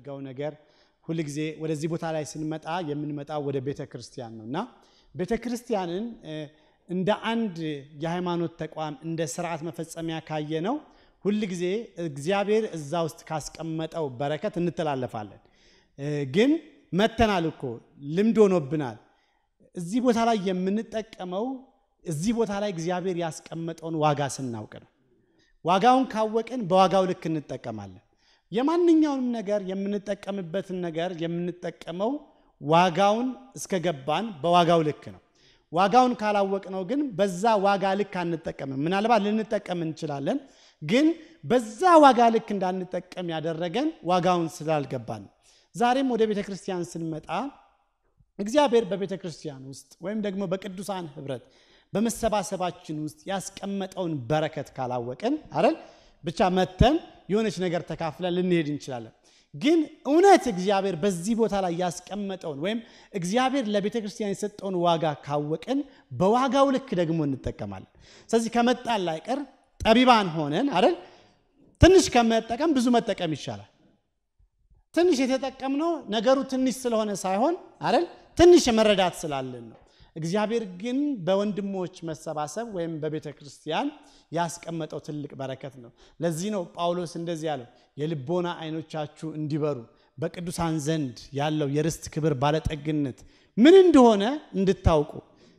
የምናደርገው ነገር ሁልጊዜ ወደዚህ ቦታ ላይ ስንመጣ የምንመጣው ወደ ቤተ ክርስቲያን ነው እና ቤተ ክርስቲያንን እንደ አንድ የሃይማኖት ተቋም እንደ ስርዓት መፈጸሚያ ካየ ነው ሁልጊዜ እግዚአብሔር እዛ ውስጥ ካስቀመጠው በረከት እንተላለፋለን። ግን መተናል እኮ ልምድ ሆኖብናል። እዚህ ቦታ ላይ የምንጠቀመው እዚህ ቦታ ላይ እግዚአብሔር ያስቀመጠውን ዋጋ ስናውቅ ነው። ዋጋውን ካወቅን በዋጋው ልክ እንጠቀማለን። የማንኛውንም ነገር የምንጠቀምበትን ነገር የምንጠቀመው ዋጋውን እስከገባን በዋጋው ልክ ነው። ዋጋውን ካላወቅነው ግን በዛ ዋጋ ልክ አንጠቀምም። ምናልባት ልንጠቀም እንችላለን፣ ግን በዛ ዋጋ ልክ እንዳንጠቀም ያደረገን ዋጋውን ስላልገባን ነው። ዛሬም ወደ ቤተ ክርስቲያን ስንመጣ እግዚአብሔር በቤተ ክርስቲያን ውስጥ ወይም ደግሞ በቅዱሳን ህብረት በመሰባሰባችን ውስጥ ያስቀመጠውን በረከት ካላወቅን አይደል ብቻ መተን የሆነች ነገር ተካፍለን ልንሄድ እንችላለን። ግን እውነት እግዚአብሔር በዚህ ቦታ ላይ ያስቀመጠውን ወይም እግዚአብሔር ለቤተ ክርስቲያን የሰጠውን ዋጋ ካወቅን በዋጋው ልክ ደግሞ እንጠቀማለን። ስለዚህ ከመጣን ላይቀር ጠቢባን ሆነን አይደል ትንሽ ከመጠቀም ብዙ መጠቀም ይሻላል። ትንሽ የተጠቀምነው ነገሩ ትንሽ ስለሆነ ሳይሆን አይደል ትንሽ መረዳት ስላለን ነው። እግዚአብሔር ግን በወንድሞች መሰባሰብ ወይም በቤተ ክርስቲያን ያስቀመጠው ትልቅ በረከት ነው። ለዚህ ነው ጳውሎስ እንደዚህ ያለው የልቦና አይኖቻችሁ እንዲበሩ በቅዱሳን ዘንድ ያለው የርስት ክብር ባለጠግነት ምን እንደሆነ እንድታውቁ።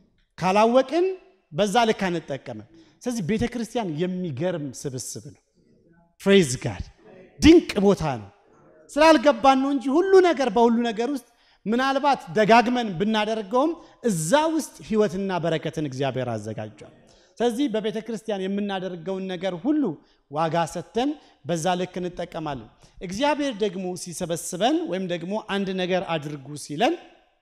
ካላወቅን በዛ ልክ አንጠቀምም። ስለዚህ ቤተ ክርስቲያን የሚገርም ስብስብ ነው። ፕሬዝ ጋድ ድንቅ ቦታ ነው። ስላልገባን ነው እንጂ ሁሉ ነገር በሁሉ ነገር ውስጥ ምናልባት ደጋግመን ብናደርገውም እዛ ውስጥ ሕይወትና በረከትን እግዚአብሔር አዘጋጇል። ስለዚህ በቤተ ክርስቲያን የምናደርገውን ነገር ሁሉ ዋጋ ሰጥተን በዛ ልክ እንጠቀማለን። እግዚአብሔር ደግሞ ሲሰበስበን ወይም ደግሞ አንድ ነገር አድርጉ ሲለን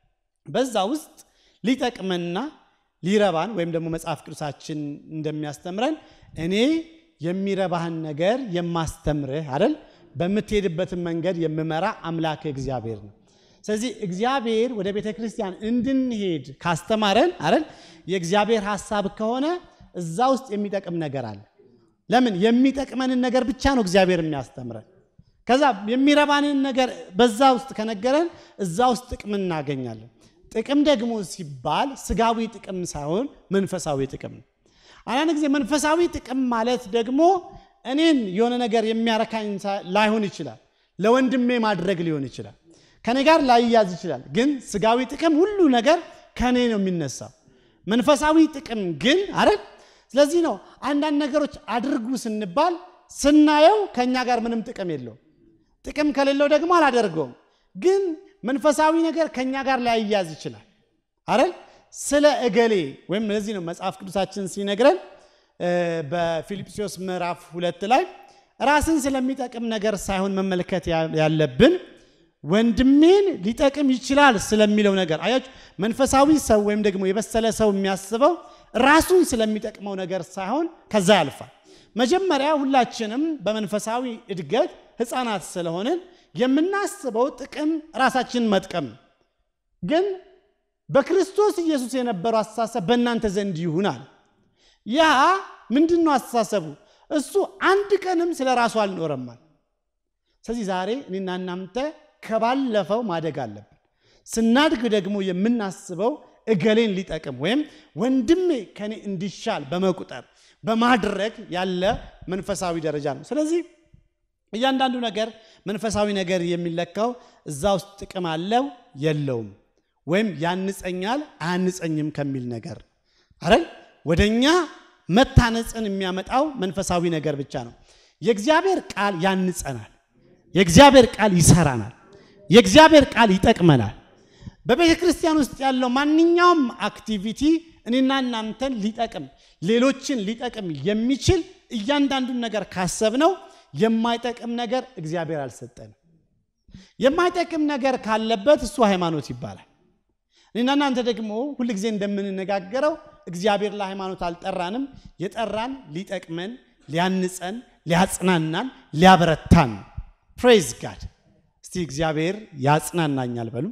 በዛ ውስጥ ሊጠቅመንና ሊረባን ወይም ደግሞ መጽሐፍ ቅዱሳችን እንደሚያስተምረን እኔ የሚረባህን ነገር የማስተምርህ አይደል በምትሄድበትን መንገድ የምመራ አምላክ እግዚአብሔር ነው። ስለዚህ እግዚአብሔር ወደ ቤተ ክርስቲያን እንድንሄድ ካስተማረን አይደል የእግዚአብሔር ሐሳብ ከሆነ እዛ ውስጥ የሚጠቅም ነገር አለ። ለምን የሚጠቅመንን ነገር ብቻ ነው እግዚአብሔር የሚያስተምረን። ከዛ የሚረባንን ነገር በዛ ውስጥ ከነገረን እዛ ውስጥ ጥቅም እናገኛለን። ጥቅም ደግሞ ሲባል ስጋዊ ጥቅም ሳይሆን መንፈሳዊ ጥቅም ነው። አንዳንድ ጊዜ መንፈሳዊ ጥቅም ማለት ደግሞ እኔን የሆነ ነገር የሚያረካኝ ላይሆን ይችላል። ለወንድሜ ማድረግ ሊሆን ይችላል። ከኔ ጋር ላይያዝ ይችላል። ግን ስጋዊ ጥቅም ሁሉ ነገር ከኔ ነው የሚነሳው። መንፈሳዊ ጥቅም ግን አይደል። ስለዚህ ነው አንዳንድ ነገሮች አድርጉ ስንባል ስናየው ከእኛ ጋር ምንም ጥቅም የለውም። ጥቅም ከሌለው ደግሞ አላደርገውም። ግን መንፈሳዊ ነገር ከእኛ ጋር ላይያዝ ይችላል አይደል። ስለ እገሌ ወይም ለዚህ ነው መጽሐፍ ቅዱሳችን ሲነግረን በፊልጵስዩስ ምዕራፍ ሁለት ላይ ራስን ስለሚጠቅም ነገር ሳይሆን መመልከት ያለብን ወንድሜን ሊጠቅም ይችላል ስለሚለው ነገር አያችሁ። መንፈሳዊ ሰው ወይም ደግሞ የበሰለ ሰው የሚያስበው ራሱን ስለሚጠቅመው ነገር ሳይሆን ከዛ ያልፋል። መጀመሪያ ሁላችንም በመንፈሳዊ እድገት ሕፃናት ስለሆንን የምናስበው ጥቅም ራሳችንን መጥቀም ነው። ግን በክርስቶስ ኢየሱስ የነበረው አስተሳሰብ በእናንተ ዘንድ ይሁናል። ያ ምንድን ነው አስተሳሰቡ? እሱ አንድ ቀንም ስለ ራሱ አልኖረማል። ስለዚህ ዛሬ እኔና እናንተ ከባለፈው ማደግ አለብን። ስናድግ ደግሞ የምናስበው እገሌን ሊጠቅም ወይም ወንድሜ ከኔ እንዲሻል በመቁጠር በማድረግ ያለ መንፈሳዊ ደረጃ ነው። ስለዚህ እያንዳንዱ ነገር መንፈሳዊ ነገር የሚለካው እዛ ውስጥ ጥቅም አለው የለውም፣ ወይም ያንጸኛል አያንጸኝም ከሚል ነገር አይደል። ወደኛ መታነጽን የሚያመጣው መንፈሳዊ ነገር ብቻ ነው። የእግዚአብሔር ቃል ያንጸናል። የእግዚአብሔር ቃል ይሰራናል። የእግዚአብሔር ቃል ይጠቅመናል። በቤተ ክርስቲያን ውስጥ ያለው ማንኛውም አክቲቪቲ እኔና እናንተን ሊጠቅም ሌሎችን ሊጠቅም የሚችል እያንዳንዱን ነገር ካሰብነው የማይጠቅም ነገር እግዚአብሔር አልሰጠንም። የማይጠቅም ነገር ካለበት እሱ ሃይማኖት ይባላል። እኔና እናንተ ደግሞ ሁልጊዜ እንደምንነጋገረው እግዚአብሔር ለሃይማኖት አልጠራንም። የጠራን ሊጠቅመን፣ ሊያንጸን፣ ሊያጽናናን፣ ሊያበረታን። ፕሬዝ ጋድ። እስቲ እግዚአብሔር ያጽናናኛል በሉ፣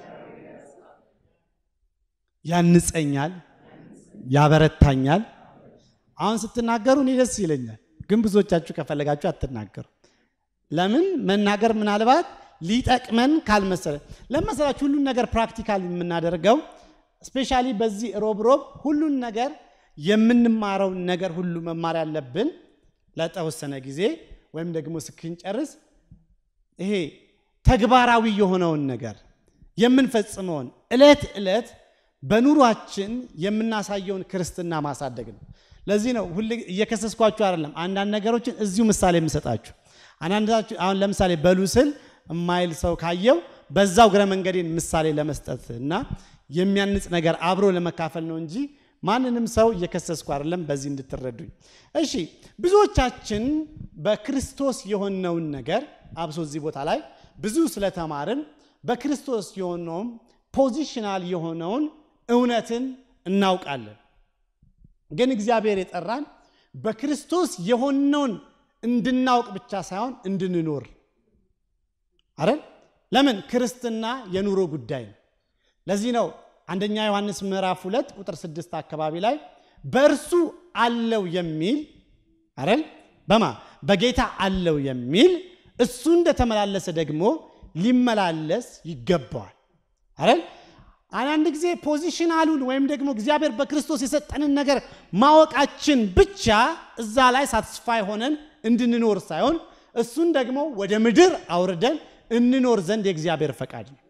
ያንጸኛል፣ ያበረታኛል። አሁን ስትናገሩ እኔ ደስ ይለኛል፣ ግን ብዙዎቻችሁ ከፈለጋችሁ አትናገሩ። ለምን መናገር ምናልባት ሊጠቅመን ካልመሰለ ለመሰላችሁ ሁሉን ነገር ፕራክቲካል የምናደርገው ስፔሻሊ በዚህ ሮብ ሮብ ሁሉን ነገር የምንማረውን ነገር ሁሉ መማር ያለብን ለተወሰነ ጊዜ ወይም ደግሞ ስክንጨርስ ይሄ ተግባራዊ የሆነውን ነገር የምንፈጽመውን ዕለት ዕለት በኑሯችን የምናሳየውን ክርስትና ማሳደግ ነው። ለዚህ ነው ሁሌ እየከሰስኳችሁ አይደለም። አንዳንድ ነገሮችን እዚሁ ምሳሌ የምሰጣችሁ አንዳንዳችሁ አሁን ለምሳሌ በሉ ስል የማይል ሰው ካየው በዛው እግረ መንገዴን ምሳሌ ለመስጠት እና የሚያንጽ ነገር አብሮ ለመካፈል ነው እንጂ ማንንም ሰው እየከሰስኩ አይደለም። በዚህ እንድትረዱኝ እሺ። ብዙዎቻችን በክርስቶስ የሆነውን ነገር አብሶ እዚህ ቦታ ላይ ብዙ ስለተማርን በክርስቶስ የሆነውም ፖዚሽናል የሆነውን እውነትን እናውቃለን። ግን እግዚአብሔር የጠራን በክርስቶስ የሆነውን እንድናውቅ ብቻ ሳይሆን እንድንኖር አይደል? ለምን ክርስትና የኑሮ ጉዳይ ነው። ለዚህ ነው አንደኛ ዮሐንስ ምዕራፍ ሁለት ቁጥር ስድስት አካባቢ ላይ በእርሱ አለው የሚል አይደል? በማ በጌታ አለው የሚል እሱ እንደተመላለሰ ደግሞ ሊመላለስ ይገባዋል አይደል? አንዳንድ ጊዜ ፖዚሽናሉን ወይም ደግሞ እግዚአብሔር በክርስቶስ የሰጠንን ነገር ማወቃችን ብቻ እዛ ላይ ሳትስፋይ ሆነን እንድንኖር ሳይሆን እሱን ደግሞ ወደ ምድር አውርደን እንኖር ዘንድ የእግዚአብሔር ፈቃድ ነው።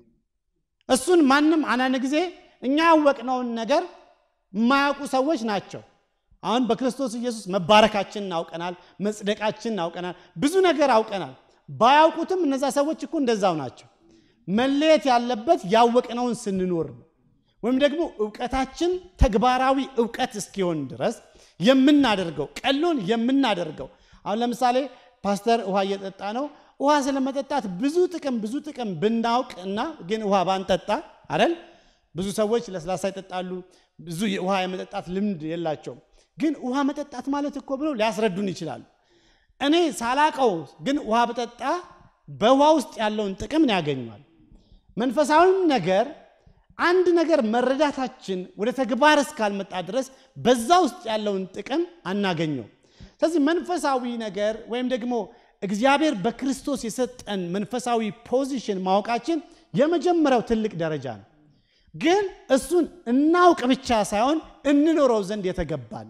እሱን ማንም አንዳንድ ጊዜ እኛ ያወቅነውን ነገር የማያውቁ ሰዎች ናቸው። አሁን በክርስቶስ ኢየሱስ መባረካችንን አውቀናል፣ መጽደቃችንን አውቀናል፣ ብዙ ነገር አውቀናል። ባያውቁትም እነዛ ሰዎች እኮ እንደዛው ናቸው። መለየት ያለበት ያወቅነውን ስንኖር ነው። ወይም ደግሞ እውቀታችን ተግባራዊ እውቀት እስኪሆን ድረስ የምናደርገው ቀሎን የምናደርገው አሁን ለምሳሌ ፓስተር ውሃ እየጠጣ ነው። ውሃ ስለመጠጣት ብዙ ጥቅም ብዙ ጥቅም ብናውቅ እና ግን ውሃ ባንጠጣ አይደል? ብዙ ሰዎች ለስላሳ ይጠጣሉ። ብዙ ውሃ የመጠጣት ልምድ የላቸውም። ግን ውሃ መጠጣት ማለት እኮ ብለው ሊያስረዱን ይችላሉ። እኔ ሳላቀው ግን ውሃ በጠጣ በውሃ ውስጥ ያለውን ጥቅም ያገኟል። መንፈሳዊም ነገር አንድ ነገር መረዳታችን ወደ ተግባር እስካልመጣ ድረስ በዛ ውስጥ ያለውን ጥቅም አናገኘው። ስለዚህ መንፈሳዊ ነገር ወይም ደግሞ እግዚአብሔር በክርስቶስ የሰጠን መንፈሳዊ ፖዚሽን ማወቃችን የመጀመሪያው ትልቅ ደረጃ ነው። ግን እሱን እናውቅ ብቻ ሳይሆን እንኖረው ዘንድ የተገባን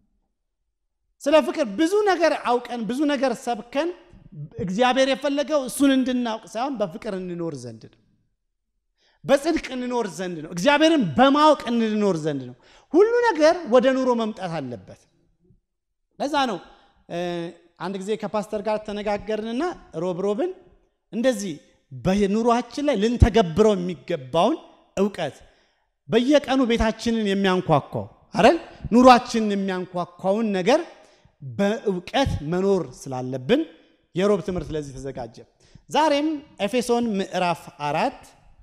ስለ ፍቅር ብዙ ነገር አውቀን ብዙ ነገር ሰብከን እግዚአብሔር የፈለገው እሱን እንድናውቅ ሳይሆን በፍቅር እንኖር ዘንድ ነው። በጽድቅ እንኖር ዘንድ ነው። እግዚአብሔርን በማወቅ እንኖር ዘንድ ነው። ሁሉ ነገር ወደ ኑሮ መምጣት አለበት። ለዛ ነው አንድ ጊዜ ከፓስተር ጋር ተነጋገርንና ሮብ ሮብን እንደዚህ በኑሯችን ላይ ልንተገብረው የሚገባውን እውቀት በየቀኑ ቤታችንን የሚያንኳኳው አረን ኑሯችንን የሚያንኳኳውን ነገር በእውቀት መኖር ስላለብን የሮብ ትምህርት ለዚህ ተዘጋጀ። ዛሬም ኤፌሶን ምዕራፍ አራት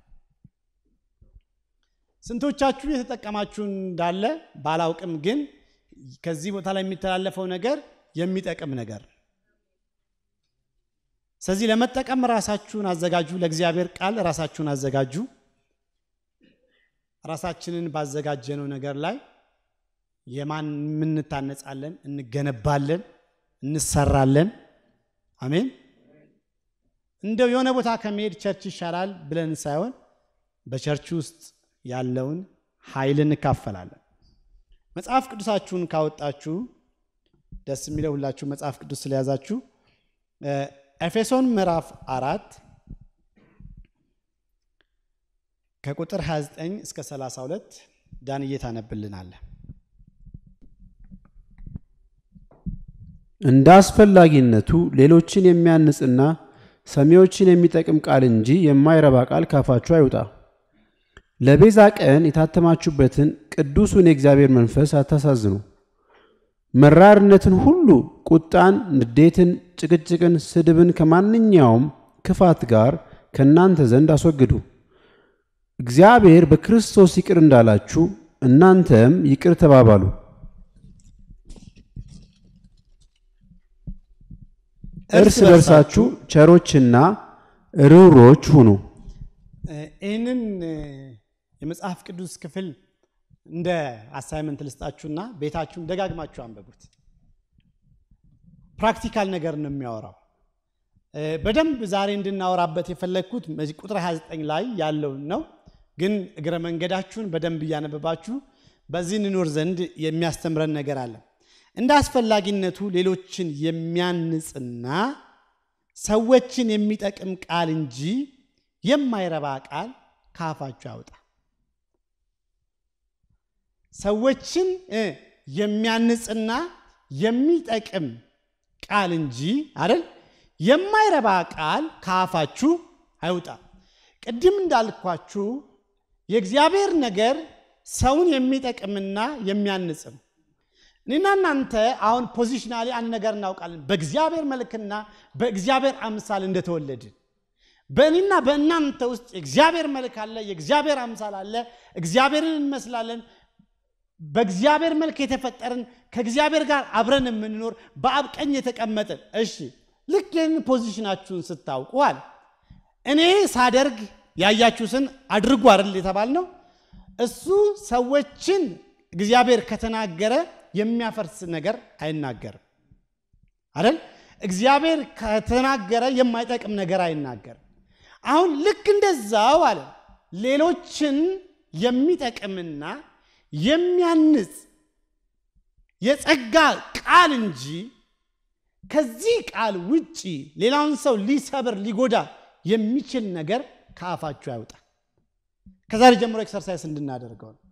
ስንቶቻችሁ የተጠቀማችሁ እንዳለ ባላውቅም ግን ከዚህ ቦታ ላይ የሚተላለፈው ነገር የሚጠቅም ነገር ስለዚህ ለመጠቀም ራሳችሁን አዘጋጁ። ለእግዚአብሔር ቃል ራሳችሁን አዘጋጁ። ራሳችንን ባዘጋጀነው ነገር ላይ የማን የምንታነጻለን፣ እንገነባለን፣ እንሰራለን። አሜን። እንደው የሆነ ቦታ ከመሄድ ቸርች ይሻላል ብለን ሳይሆን በቸርች ውስጥ ያለውን ኃይል እንካፈላለን። መጽሐፍ ቅዱሳችሁን ካወጣችሁ ደስ የሚለው ሁላችሁ መጽሐፍ ቅዱስ ስለያዛችሁ ኤፌሶን ምዕራፍ አራት ከቁጥር 29 እስከ 32 ዳንዬ ታነብልናለ። እንደ አስፈላጊነቱ ሌሎችን የሚያንጽና ሰሚዎችን የሚጠቅም ቃል እንጂ የማይረባ ቃል ካፋችሁ አይውጣ። ለቤዛ ቀን የታተማችሁበትን ቅዱሱን የእግዚአብሔር መንፈስ አታሳዝኑ። መራርነትን ሁሉ፣ ቁጣን፣ ንዴትን፣ ጭቅጭቅን፣ ስድብን ከማንኛውም ክፋት ጋር ከእናንተ ዘንድ አስወግዱ። እግዚአብሔር በክርስቶስ ይቅር እንዳላችሁ እናንተም ይቅር ተባባሉ። እርስ በርሳችሁ ቸሮችና ርኅሩኆች ሁኑ። ይህንን የመጽሐፍ ቅዱስ ክፍል እንደ አሳይመንት ልስጣችሁና ቤታችሁን ደጋግማችሁ አንበቡት። ፕራክቲካል ነገር ነው የሚያወራው። በደንብ ዛሬ እንድናወራበት የፈለግኩት ቁጥር 29 ላይ ያለውን ነው። ግን እግረ መንገዳችሁን በደንብ እያነበባችሁ በዚህ እንኖር ዘንድ የሚያስተምረን ነገር አለ። እንደ አስፈላጊነቱ ሌሎችን የሚያንጽና ሰዎችን የሚጠቅም ቃል እንጂ የማይረባ ቃል ከአፋችሁ ያውጣ። ሰዎችን የሚያንጽና የሚጠቅም ቃል እንጂ አይደል የማይረባ ቃል ከአፋችሁ አይውጣ። ቅድም እንዳልኳችሁ የእግዚአብሔር ነገር ሰውን የሚጠቅምና የሚያንጽ ነው። እኔና እናንተ አሁን ፖዚሽናሊ አንድ ነገር እናውቃለን። በእግዚአብሔር መልክና በእግዚአብሔር አምሳል እንደተወለድን በእኔና በእናንተ ውስጥ የእግዚአብሔር መልክ አለ፣ የእግዚአብሔር አምሳል አለ። እግዚአብሔርን እንመስላለን። በእግዚአብሔር መልክ የተፈጠርን ከእግዚአብሔር ጋር አብረን የምንኖር በአብ ቀኝ የተቀመጥን። እሺ ልክ ይህን ፖዚሽናችሁን ስታውቁ አለ እኔ ሳደርግ ያያችሁትን አድርጉ አይደል የተባልነው። እሱ ሰዎችን እግዚአብሔር ከተናገረ የሚያፈርስ ነገር አይናገርም አይደል? እግዚአብሔር ከተናገረ የማይጠቅም ነገር አይናገርም። አሁን ልክ እንደዛው አለ ሌሎችን የሚጠቅምና የሚያንጽ የጸጋ ቃል እንጂ ከዚህ ቃል ውጪ ሌላውን ሰው ሊሰብር ሊጎዳ የሚችል ነገር ከአፋችሁ ያውጣ። ከዛሬ ጀምሮ ኤክሰርሳይዝ እንድናደርገው ነው።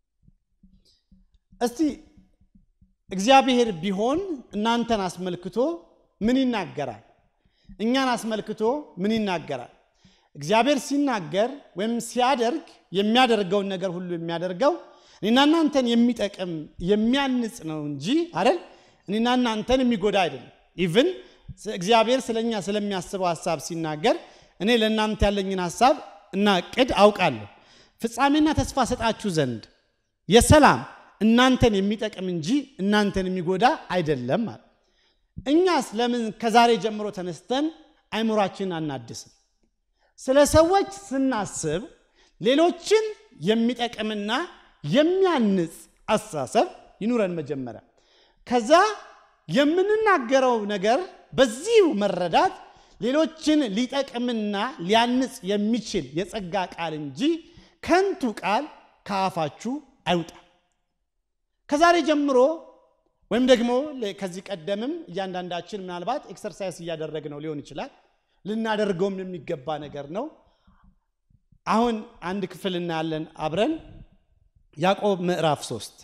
እስቲ እግዚአብሔር ቢሆን እናንተን አስመልክቶ ምን ይናገራል? እኛን አስመልክቶ ምን ይናገራል? እግዚአብሔር ሲናገር ወይም ሲያደርግ የሚያደርገውን ነገር ሁሉ የሚያደርገው እኔና እናንተን የሚጠቅም የሚያንጽ ነው እንጂ አይደል እኔና እናንተን የሚጎዳ አይደለም። ኢቭን እግዚአብሔር ስለኛ ስለሚያስበው ሀሳብ ሲናገር እኔ ለእናንተ ያለኝን ሀሳብ እና እቅድ አውቃለሁ፣ ፍጻሜና ተስፋ ሰጣችሁ ዘንድ የሰላም እናንተን የሚጠቅም እንጂ እናንተን የሚጎዳ አይደለም ማለት። እኛስ ለምን ከዛሬ ጀምሮ ተነስተን አይምሯችንን አናድስም? ስለ ሰዎች ስናስብ ሌሎችን የሚጠቅምና የሚያንጽ አስተሳሰብ ይኑረን መጀመሪያ። ከዛ የምንናገረው ነገር በዚሁ መረዳት ሌሎችን ሊጠቅምና ሊያንጽ የሚችል የጸጋ ቃል እንጂ ከንቱ ቃል ከአፋችሁ አይውጣ። ከዛሬ ጀምሮ ወይም ደግሞ ከዚህ ቀደምም እያንዳንዳችን ምናልባት ኤክሰርሳይዝ እያደረግነው ሊሆን ይችላል። ልናደርገውም የሚገባ ነገር ነው። አሁን አንድ ክፍል እናያለን አብረን ያዕቆብ ምዕራፍ ሶስት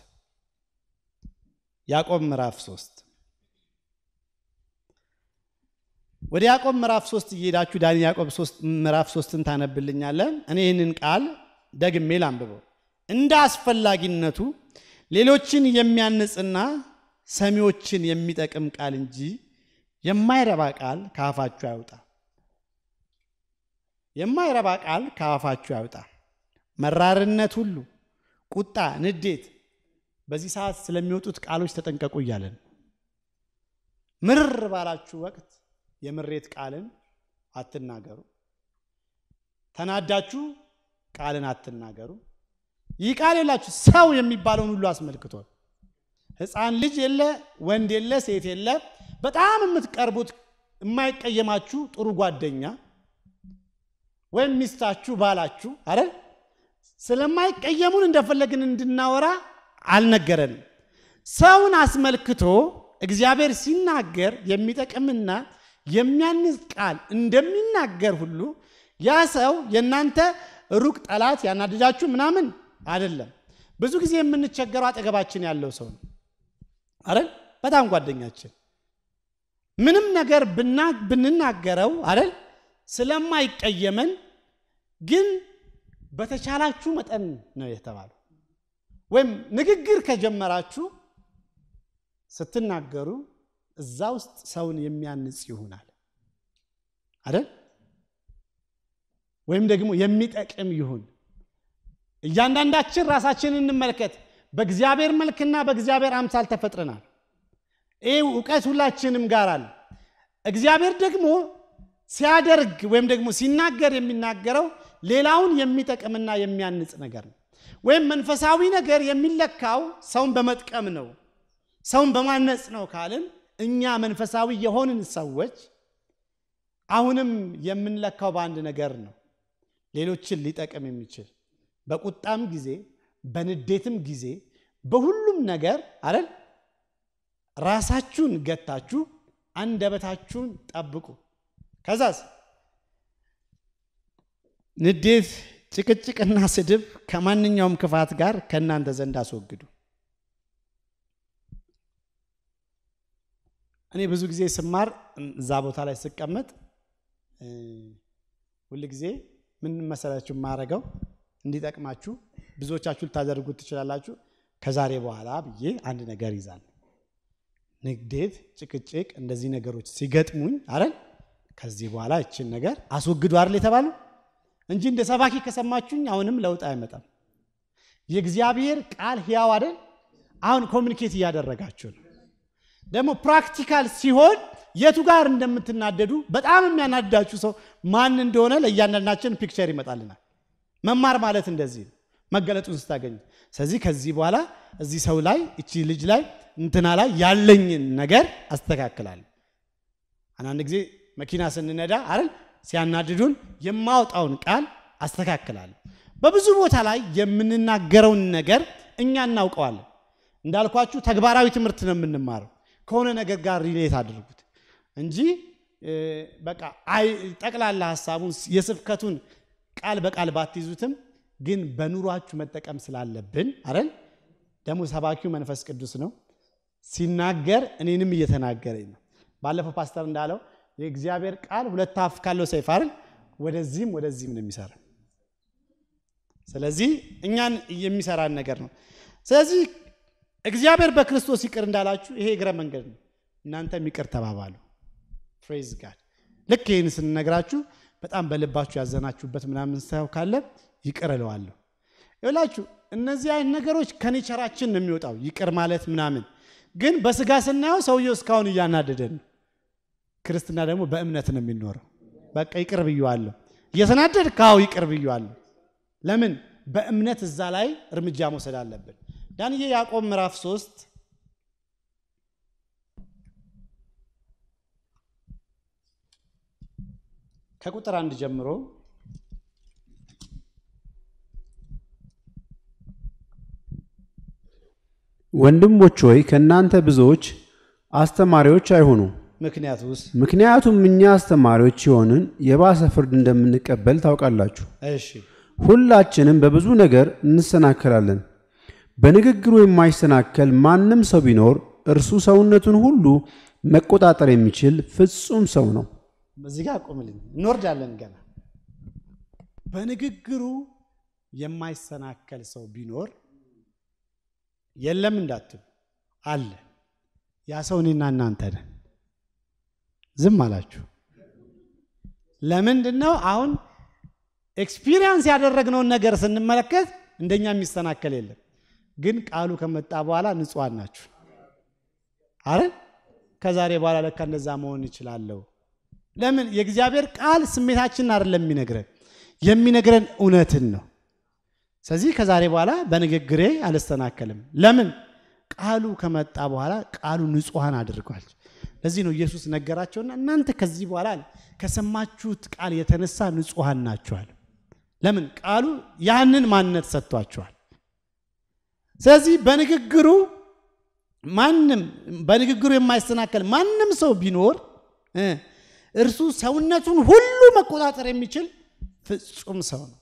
ያዕቆብ ምዕራፍ ሶስት ወደ ያዕቆብ ምዕራፍ ሶስት እየሄዳችሁ ዳኒ ያዕቆብ ምዕራፍ ሶስትን ታነብልኛለን። እኔ ይህንን ቃል ደግሜ ላንብበው። እንደ አስፈላጊነቱ ሌሎችን የሚያንጽና ሰሚዎችን የሚጠቅም ቃል እንጂ የማይረባ ቃል ከአፋችሁ አይውጣ። የማይረባ ቃል ከአፋችሁ አይውጣ። መራርነት ሁሉ፣ ቁጣ፣ ንዴት በዚህ ሰዓት ስለሚወጡት ቃሎች ተጠንቀቁ እያለን ምርር ባላችሁ ወቅት የምሬት ቃልን አትናገሩ። ተናዳችሁ ቃልን አትናገሩ። ይህ ቃል የላችሁ ሰው የሚባለውን ሁሉ አስመልክቷል። ሕፃን ልጅ የለ፣ ወንድ የለ፣ ሴት የለ፣ በጣም የምትቀርቡት የማይቀየማችሁ ጥሩ ጓደኛ ወይም ሚስታችሁ፣ ባላችሁ አረ ስለማይቀየሙን እንደፈለግን እንድናወራ አልነገረንም። ሰውን አስመልክቶ እግዚአብሔር ሲናገር የሚጠቅምና የሚያንጽ ቃል እንደሚናገር ሁሉ ያ ሰው የእናንተ ሩቅ ጠላት ያናደጃችሁ ምናምን አይደለም። ብዙ ጊዜ የምንቸገረው አጠገባችን ያለው ሰው ነው አይደል? በጣም ጓደኛችን ምንም ነገር ብንናገረው አይደል ስለማይቀየመን ግን በተቻላችሁ መጠን ነው የተባለው። ወይም ንግግር ከጀመራችሁ ስትናገሩ እዛ ውስጥ ሰውን የሚያንጽ ይሆናል አይደል? ወይም ደግሞ የሚጠቅም ይሁን። እያንዳንዳችን ራሳችንን እንመልከት። በእግዚአብሔር መልክና በእግዚአብሔር አምሳል ተፈጥረናል። ይህ እውቀት ሁላችንም ጋር አለ። እግዚአብሔር ደግሞ ሲያደርግ ወይም ደግሞ ሲናገር የሚናገረው ሌላውን የሚጠቅምና የሚያንጽ ነገር ነው። ወይም መንፈሳዊ ነገር የሚለካው ሰውን በመጥቀም ነው፣ ሰውን በማነጽ ነው ካልን እኛ መንፈሳዊ የሆንን ሰዎች አሁንም የምንለካው በአንድ ነገር ነው፣ ሌሎችን ሊጠቅም የሚችል በቁጣም ጊዜ በንዴትም ጊዜ በሁሉም ነገር አይደል ራሳችሁን ገታችሁ አንደበታችሁን ጠብቁ። ከዛስ ንዴት፣ ጭቅጭቅና ስድብ ከማንኛውም ክፋት ጋር ከእናንተ ዘንድ አስወግዱ። እኔ ብዙ ጊዜ ስማር እዛ ቦታ ላይ ስቀመጥ ሁል ጊዜ ምን መሰላችሁ የማደርገው እንዲጠቅማችሁ ብዙዎቻችሁ ልታደርጉት ትችላላችሁ። ከዛሬ በኋላ ብዬ አንድ ነገር ይዛል ንግዴት፣ ጭቅጭቅ፣ እንደዚህ ነገሮች ሲገጥሙኝ አረን ከዚህ በኋላ ይችን ነገር አስወግዱ አይደል የተባሉ እንጂ እንደ ሰባኪ ከሰማችሁኝ አሁንም ለውጥ አይመጣም። የእግዚአብሔር ቃል ሕያው አይደል? አሁን ኮሚኒኬት እያደረጋችሁ ነው። ደግሞ ፕራክቲካል ሲሆን የቱ ጋር እንደምትናደዱ በጣም የሚያናድዳችሁ ሰው ማን እንደሆነ ለእያንዳንዳችን ፒክቸር ይመጣልናል። መማር ማለት እንደዚህ ነው፣ መገለጡን ስታገኙ። ስለዚህ ከዚህ በኋላ እዚህ ሰው ላይ እቺ ልጅ ላይ እንትና ላይ ያለኝን ነገር አስተካክላለሁ። አንዳንድ ጊዜ መኪና ስንነዳ አይደል ሲያናድዱን የማወጣውን ቃል አስተካክላለሁ። በብዙ ቦታ ላይ የምንናገረውን ነገር እኛ እናውቀዋለን። እንዳልኳችሁ ተግባራዊ ትምህርት ነው የምንማረው። ከሆነ ነገር ጋር ሪሌት አድርጉት እንጂ በቃ ጠቅላላ ሀሳቡን የስብከቱን ቃል በቃል ባትይዙትም ግን በኑሯችሁ መጠቀም ስላለብን አይደል ደግሞ ሰባኪው መንፈስ ቅዱስ ነው ሲናገር እኔንም እየተናገረኝ ነው። ባለፈው ፓስተር እንዳለው የእግዚአብሔር ቃል ሁለት አፍ ካለው ሰይፍ አይደል ወደዚህም ወደዚህም ነው የሚሰራ። ስለዚህ እኛን የሚሰራን ነገር ነው። ስለዚህ እግዚአብሔር በክርስቶስ ይቅር እንዳላችሁ ይሄ እግረ መንገድ ነው። እናንተም ይቅር ተባባሉ። ፍሬዝ ጋድ ልክ ይህን ስንነግራችሁ በጣም በልባችሁ ያዘናችሁበት ምናምን ሰው ካለ ይቅር እለዋለሁ። ይላችሁ እነዚህ አይነት ነገሮች ከኔቸራችን ነው የሚወጣው ይቅር ማለት ምናምን፣ ግን በስጋ ስናየው ሰውየው እስካሁን እያናደደን ነው። ክርስትና ደግሞ በእምነት ነው የሚኖረው። በቃ ይቅር ብየዋለሁ። እየተናደድ ካው ይቅር ብየዋለሁ። ለምን በእምነት እዛ ላይ እርምጃ መውሰድ አለብን። ዳንዬ ያዕቆብ ምዕራፍ ሶስት ከቁጥር አንድ ጀምሮ ወንድሞች ሆይ ከእናንተ ብዙዎች አስተማሪዎች አይሁኑ። ምክንያት ውስጥ ምክንያቱም እኛ አስተማሪዎች የሆንን የባሰ ፍርድ እንደምንቀበል ታውቃላችሁ። እሺ ሁላችንም በብዙ ነገር እንሰናከላለን። በንግግሩ የማይሰናከል ማንም ሰው ቢኖር እርሱ ሰውነቱን ሁሉ መቆጣጠር የሚችል ፍጹም ሰው ነው። በዚህ ጋር ቆምልኝ፣ እንወርዳለን ገና። በንግግሩ የማይሰናከል ሰው ቢኖር የለም እንዳትሉ አለ። ያ ሰው እኔና እናንተ ነን። ዝም አላችሁ። ለምንድን ነው? አሁን ኤክስፒሪየንስ ያደረግነውን ነገር ስንመለከት እንደኛ የሚሰናከል የለም። ግን ቃሉ ከመጣ በኋላ ንጹሐን ናችሁ። አረ ከዛሬ በኋላ ለካ እንደዛ መሆን ይችላለሁ። ለምን? የእግዚአብሔር ቃል ስሜታችንን አይደለም የሚነግረን የሚነግረን እውነትን ነው። ስለዚህ ከዛሬ በኋላ በንግግሬ አልስተናከልም። ለምን? ቃሉ ከመጣ በኋላ ቃሉ ንጹሐን አድርጓል። ለዚህ ነው ኢየሱስ ነገራቸውና እናንተ ከዚህ በኋላ ከሰማችሁት ቃል የተነሳ ንጹሐን ናችኋል። ለምን? ቃሉ ያንን ማንነት ሰጥቷቸዋል። ስለዚህ በንግግሩ ማንም በንግግሩ የማይሰናከል ማንም ሰው ቢኖር እርሱ ሰውነቱን ሁሉ መቆጣጠር የሚችል ፍጹም ሰው ነው።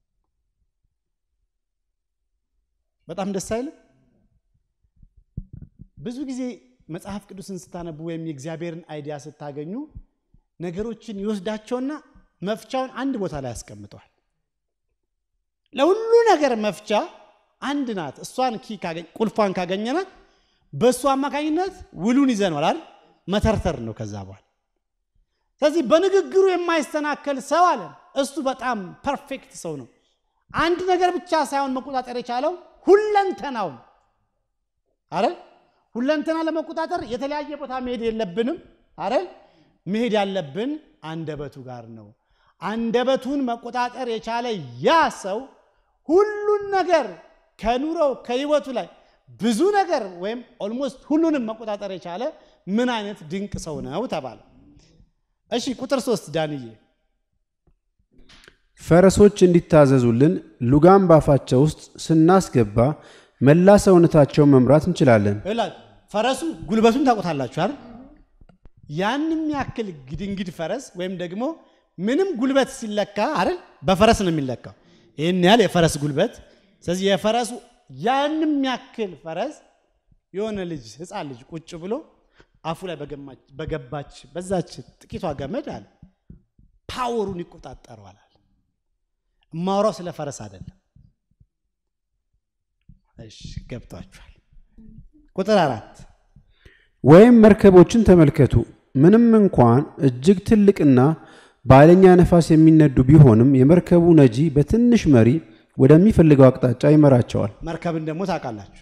በጣም ደስ አይልም? ብዙ ጊዜ መጽሐፍ ቅዱስን ስታነቡ ወይም የእግዚአብሔርን አይዲያ ስታገኙ ነገሮችን ይወስዳቸውና መፍቻውን አንድ ቦታ ላይ ያስቀምጠዋል። ለሁሉ ነገር መፍቻ አንድ ናት። እሷን ኪ ቁልፏን ካገኘናት በእሱ አማካኝነት ውሉን ይዘነዋል አይደል? መተርተር ነው ከዛ በኋላ። ስለዚህ በንግግሩ የማይሰናከል ሰው አለ። እሱ በጣም ፐርፌክት ሰው ነው። አንድ ነገር ብቻ ሳይሆን መቆጣጠር የቻለው ሁለንተናውን አይደል? ሁለንተና ለመቆጣጠር የተለያየ ቦታ መሄድ የለብንም አይደል? መሄድ ያለብን አንደበቱ ጋር ነው። አንደበቱን መቆጣጠር የቻለ ያ ሰው ሁሉን ነገር ከኑሮው ከህይወቱ ላይ ብዙ ነገር ወይም ኦልሞስት ሁሉንም መቆጣጠር የቻለ ምን አይነት ድንቅ ሰው ነው ተባለ። እሺ ቁጥር ሶስት ዳንዬ ፈረሶች እንዲታዘዙልን ሉጋም ባፋቸው ውስጥ ስናስገባ መላ ሰውነታቸውን መምራት እንችላለን። ይላል ፈረሱ ጉልበቱን ታውቁታላችሁ አይደል? ያንም ያክል ግድንግድ ፈረስ ወይም ደግሞ ምንም ጉልበት ሲለካ አይደል በፈረስ ነው የሚለካው። ይህን ያህል የፈረስ ጉልበት። ስለዚህ የፈረሱ ያንም ያክል ፈረስ የሆነ ልጅ ሕፃን ልጅ ቁጭ ብሎ አፉ ላይ በገባች በዛች ጥቂቷ ገመድ አለ ፓወሩን ይቆጣጠረዋል። እማወራው ስለ ፈረስ አይደለም። እሺ ገብቷችኋል። ቁጥር አራት ወይም መርከቦችን ተመልከቱ። ምንም እንኳን እጅግ ትልቅና በኃይለኛ ነፋስ የሚነዱ ቢሆንም የመርከቡ ነጂ በትንሽ መሪ ወደሚፈልገው አቅጣጫ ይመራቸዋል። መርከብን ደግሞ ታውቃላችሁ፣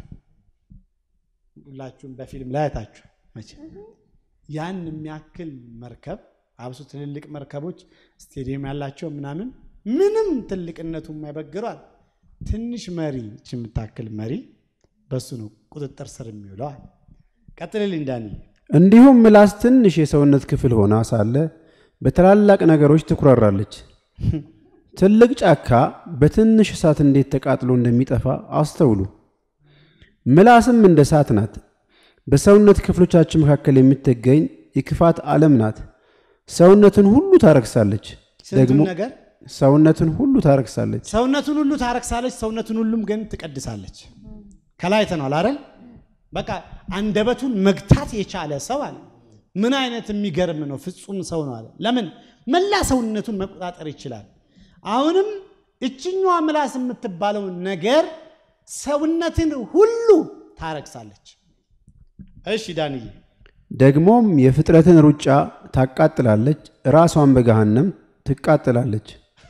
ሁላችሁም በፊልም ላይ አይታችሁ መቼ ያን የሚያክል መርከብ አብሶ ትልልቅ መርከቦች ስቴዲየም ያላቸው ምናምን ምንም ትልቅነቱ የማይበግረዋል ትንሽ መሪ እች የምታክል መሪ በሱ ነው ቁጥጥር ስር የሚውለዋል። ቀጥልልኝ ዳኒ። እንዲሁም ምላስ ትንሽ የሰውነት ክፍል ሆና ሳለ በትላላቅ ነገሮች ትኩራራለች። ትልቅ ጫካ በትንሽ እሳት እንዴት ተቃጥሎ እንደሚጠፋ አስተውሉ። ምላስም እንደ እሳት ናት። በሰውነት ክፍሎቻችን መካከል የምትገኝ የክፋት ዓለም ናት። ሰውነትን ሁሉ ታረክሳለች። ደግሞ ስንቱን ነገር ሰውነትን ሁሉ ታረክሳለች። ሰውነቱን ሁሉ ታረክሳለች፣ ሰውነቱን ሁሉም ግን ትቀድሳለች። ከላይ አይተነዋል አይደል? በቃ አንደበቱን መግታት የቻለ ሰው አለ። ምን አይነት የሚገርም ነው! ፍጹም ሰው ነው አለ። ለምን መላ ሰውነቱን መቆጣጠር ይችላል። አሁንም እችኛዋ ምላስ የምትባለው ነገር ሰውነትን ሁሉ ታረክሳለች። እሺ ዳንዬ፣ ደግሞም የፍጥረትን ሩጫ ታቃጥላለች፣ ራሷን በገሃነም ትቃጥላለች።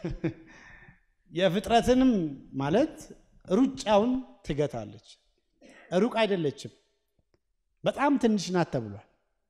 የፍጥረትንም ማለት ሩጫውን ትገታለች። ሩቅ አይደለችም፣ በጣም ትንሽ ናት ተብሏል።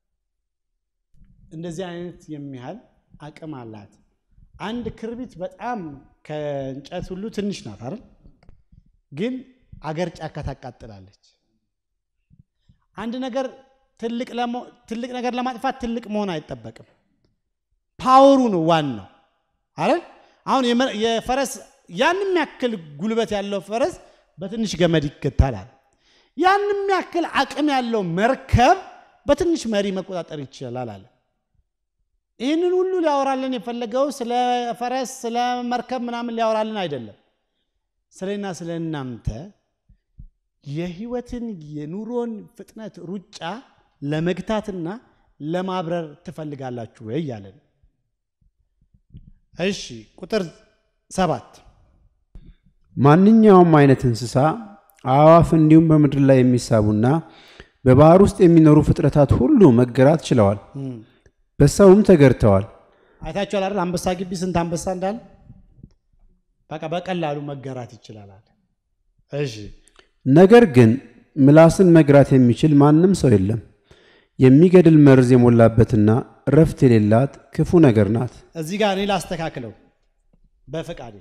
እንደዚህ አይነት የሚያህል አቅም አላት። አንድ ክርቢት በጣም ከእንጨት ሁሉ ትንሽ ናት አይደል? ግን አገር ጫካ ታቃጥላለች። አንድ ነገር ትልቅ ነገር ለማጥፋት ትልቅ መሆን አይጠበቅም። ፓወሩ ነው ዋናው አይደል? አሁን የፈረስ ያንም ያክል ጉልበት ያለው ፈረስ በትንሽ ገመድ ይገታላል። ያንም ያክል አቅም ያለው መርከብ በትንሽ መሪ መቆጣጠር ይችላል አለ። ይህንን ሁሉ ሊያወራልን የፈለገው ስለ ፈረስ ስለ መርከብ ምናምን ሊያወራልን አይደለም። ስለና ስለ እናንተ የህይወትን የኑሮን ፍጥነት ሩጫ ለመግታትና ለማብረር ትፈልጋላችሁ ወይ እያለን እሺ ቁጥር ሰባት ማንኛውም አይነት እንስሳ፣ አዕዋፍ እንዲሁም በምድር ላይ የሚሳቡና በባህር ውስጥ የሚኖሩ ፍጥረታት ሁሉ መገራት ችለዋል፣ በሰውም ተገርተዋል። አይታችኋል አይደል? አንበሳ ግቢ ስንት አንበሳ እንዳለ በቃ በቀላሉ መገራት ይችላል። እሺ ነገር ግን ምላስን መግራት የሚችል ማንም ሰው የለም። የሚገድል መርዝ የሞላበትና እረፍት የሌላት ክፉ ነገር ናት። እዚህ ጋር እኔ ላስተካክለው በፈቃዴ።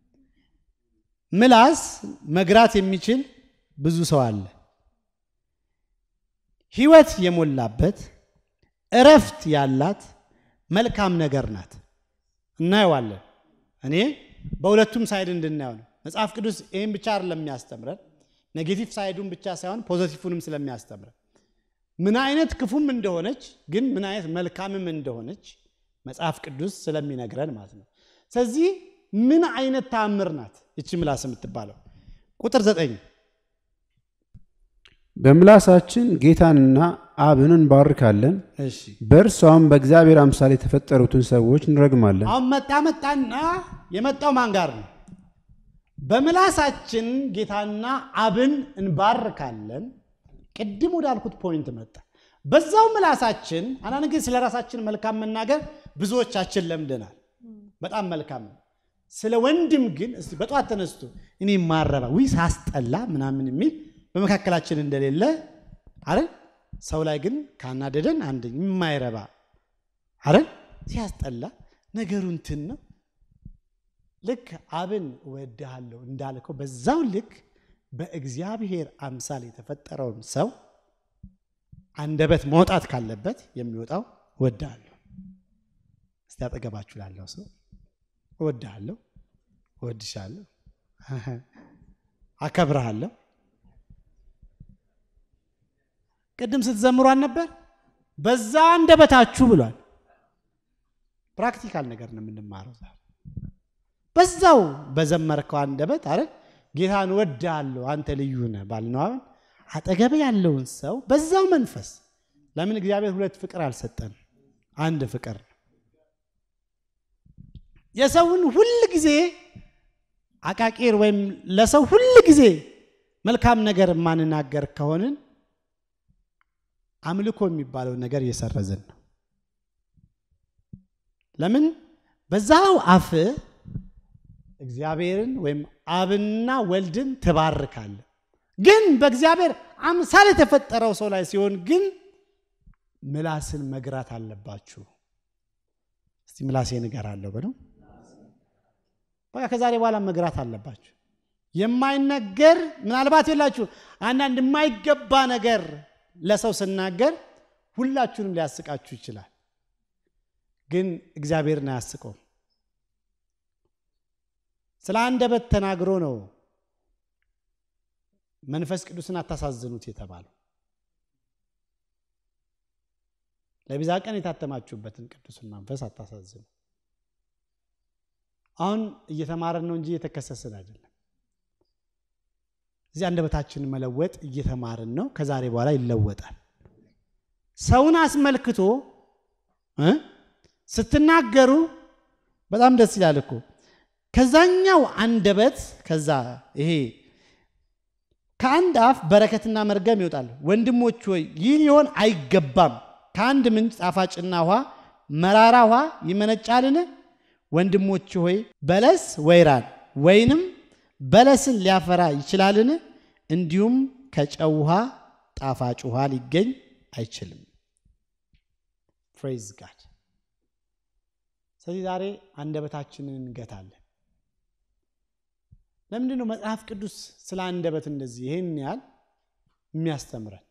ምላስ መግራት የሚችል ብዙ ሰው አለ። ህይወት የሞላበት እረፍት ያላት መልካም ነገር ናት። እናየዋለን። እኔ በሁለቱም ሳይድ እንድናየው ነው። መጽሐፍ ቅዱስ ይህን ብቻ አይደለም የሚያስተምረን፣ ኔጌቲቭ ሳይዱን ብቻ ሳይሆን ፖዘቲቭንም ስለሚያስተምረን ምን አይነት ክፉም እንደሆነች ግን ምን አይነት መልካምም እንደሆነች መጽሐፍ ቅዱስ ስለሚነግረን ማለት ነው። ስለዚህ ምን አይነት ተአምር ናት እቺ ምላስ የምትባለው? ቁጥር ዘጠኝ በምላሳችን ጌታንና አብን እንባርካለን፣ እሺ በእርሷም በእግዚአብሔር አምሳል የተፈጠሩትን ሰዎች እንረግማለን። አሁን መጣ መጣና የመጣው ማን ጋር ነው? በምላሳችን ጌታና አብን እንባርካለን። ቅድም ወዳልኩት ፖይንት መጣ። በዛው ምላሳችን አንዳንድ ጊዜ ስለ ራሳችን መልካም መናገር ብዙዎቻችን ለምደናል። በጣም መልካም ነው። ስለ ወንድም ግን እስቲ በጠዋት ተነስቶ እኔ ማረባ ዊ ሳስጠላ ምናምን የሚል በመካከላችን እንደሌለ አይደል? ሰው ላይ ግን ካናደደን አንድ የማይረባ አይደል? ሲያስጠላ ነገሩ እንትን ነው። ልክ አብን እወድሃለሁ እንዳልከው በዛው ልክ በእግዚአብሔር አምሳል የተፈጠረውን ሰው አንደበት መውጣት ካለበት የሚወጣው እወድሃለሁ እስቲ አጠገባችሁ ላለው ሰው እወድሃለሁ፣ እወድሻለሁ፣ አከብረሃለሁ። ቅድም ስትዘምሯን ነበር። በዛ አንደበታችሁ ብሏል። ፕራክቲካል ነገር ነው የምንማረው ዛሬ። በዛው በዘመርከው አንደበት አረ ጌታን እወድሃለሁ አንተ ልዩ ነህ ባልነው አሁን አጠገብ ያለውን ሰው በዛው መንፈስ ለምን እግዚአብሔር ሁለት ፍቅር አልሰጠን? አንድ ፍቅር ነው። የሰውን ሁል ጊዜ አቃቂር ወይም ለሰው ሁል ጊዜ መልካም ነገር የማንናገር ከሆንን አምልኮ የሚባለው ነገር እየሰረዝን ነው። ለምን በዛው አፍ እግዚአብሔርን ወይም አብና ወልድን ትባርካለ። ግን በእግዚአብሔር አምሳል የተፈጠረው ሰው ላይ ሲሆን ግን ምላስን መግራት አለባችሁ። እስቲ ምላሴ ንገራለሁ በለው። በቃ ከዛሬ በኋላ መግራት አለባችሁ። የማይነገር ምናልባት የላችሁ አንዳንድ የማይገባ ነገር ለሰው ስናገር ሁላችሁንም ሊያስቃችሁ ይችላል። ግን እግዚአብሔርን አያስቀውም። ስለ አንደበት ተናግሮ ነው መንፈስ ቅዱስን አታሳዝኑት የተባለው። ለቤዛ ቀን የታተማችሁበትን ቅዱስን መንፈስ አታሳዝኑ። አሁን እየተማረን ነው እንጂ እየተከሰስን አይደለም። እዚህ አንደበታችንን መለወጥ እየተማርን ነው። ከዛሬ በኋላ ይለወጣል። ሰውን አስመልክቶ እ ስትናገሩ በጣም ደስ ይላል እኮ ከዛኛው አንደበት ከዛ ይሄ ከአንድ አፍ በረከትና መርገም ይወጣል። ወንድሞች ሆይ ይህ ሊሆን አይገባም። ከአንድ ምንጭ ጣፋጭና ውሃ መራራ ውሃ ይመነጫልን? ወንድሞች ሆይ በለስ ወይራን ወይንም በለስን ሊያፈራ ይችላልን? እንዲሁም ከጨው ውሃ ጣፋጭ ውሃ ሊገኝ አይችልም። ፕሬዝ ጋድ። ስለዚህ ዛሬ አንደበታችንን እንገታለን። ለምንድን ነው መጽሐፍ ቅዱስ ስለ አንደበት እንደዚህ ይህን ያህል የሚያስተምረን?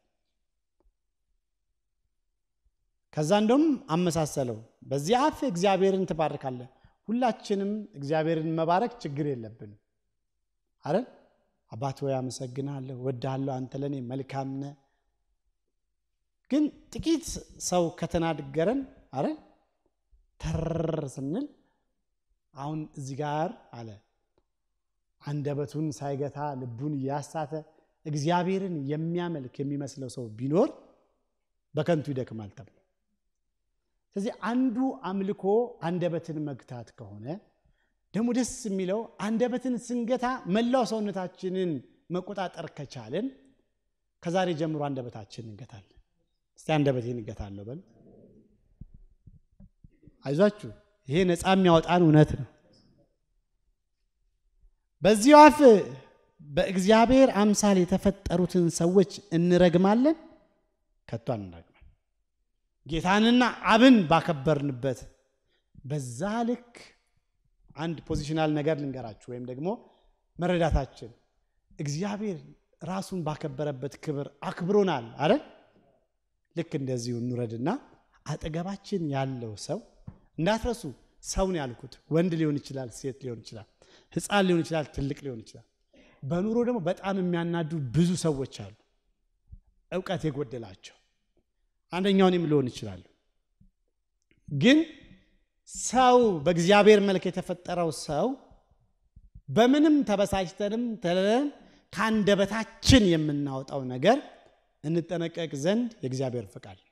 ከዛ እንደውም አመሳሰለው። በዚህ አፍ እግዚአብሔርን ትባርካለህ። ሁላችንም እግዚአብሔርን መባረክ ችግር የለብንም አይደል? አባት ሆይ አመሰግናለሁ፣ ወድሃለሁ፣ አንተ ለእኔ መልካም ነህ። ግን ጥቂት ሰው ከተናገረን አይደል ተር ስንል አሁን እዚህ ጋር አለ አንደበቱን ሳይገታ ልቡን እያሳተ እግዚአብሔርን የሚያመልክ የሚመስለው ሰው ቢኖር በከንቱ ይደክማል ተብሎ። ስለዚህ አንዱ አምልኮ አንደበትን መግታት ከሆነ ደግሞ ደስ የሚለው አንደበትን ስንገታ መላው ሰውነታችንን መቆጣጠር ከቻልን ከዛሬ ጀምሮ አንደበታችንን እንገታለን። እስቲ አንደበቴን እንገታለሁ በል። አይዟችሁ፣ ይሄ ነፃ የሚያወጣን እውነት ነው። በዚህ አፍ በእግዚአብሔር አምሳል የተፈጠሩትን ሰዎች እንረግማለን? ከቶ አንረግማል። ጌታንና አብን ባከበርንበት በዛ ልክ አንድ ፖዚሽናል ነገር ልንገራችሁ፣ ወይም ደግሞ መረዳታችን እግዚአብሔር ራሱን ባከበረበት ክብር አክብሮናል አይደል? ልክ እንደዚሁ እንውረድና አጠገባችን ያለው ሰው እንዳትረሱ፣ ሰውን ያልኩት ወንድ ሊሆን ይችላል፣ ሴት ሊሆን ይችላል ሕፃን ሊሆን ይችላል፣ ትልቅ ሊሆን ይችላል። በኑሮ ደግሞ በጣም የሚያናዱ ብዙ ሰዎች አሉ፣ እውቀት የጎደላቸው አንደኛውንም ሊሆን ይችላሉ። ግን ሰው በእግዚአብሔር መልክ የተፈጠረው ሰው በምንም ተበሳጭተንም ተለለን ከአንደበታችን የምናወጣው ነገር እንጠነቀቅ ዘንድ የእግዚአብሔር ፈቃድ